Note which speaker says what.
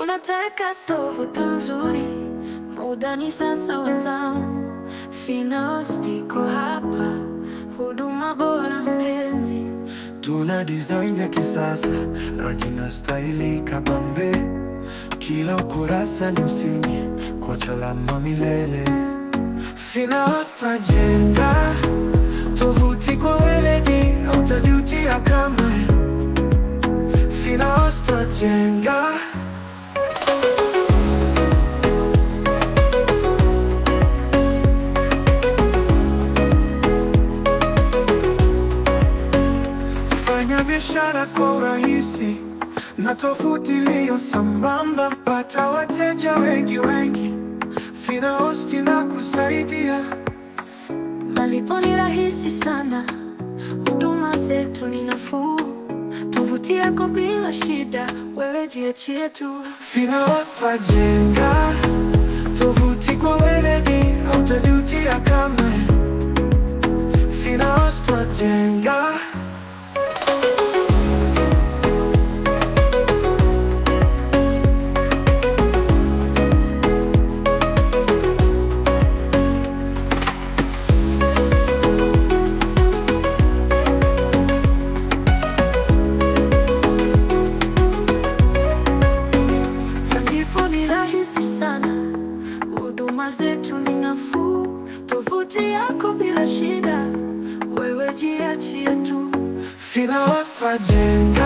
Speaker 1: Unataka tovuti nzuri, muda ni sasa wenzangu. Finos iko hapa, huduma bora mpenzi.
Speaker 2: Tuna design ya kisasa na jina staili kabambe. Kila ukurasa ni msingi kwa chalama milele. Finos tajenga tovuti kwa weledi, hautajutia kamwe. Finos tajenga Fanya biashara kwa urahisi na tovuti iliyo sambamba, pata wateja wengi wengi. Finos inakusaidia.
Speaker 1: Malipo ni rahisi sana, huduma zetu ni nafuu. Tovuti yako bila shida, wewe jiachie tu.
Speaker 2: Finos tajenga tovuti kwa weledi, hautajutia kamwe. Finos tajenga
Speaker 1: Malipo ni rahisi sana, huduma zetu ni nafuu. Tovuti yako bila shida, wewe jiachie tu.
Speaker 2: Finos tajenga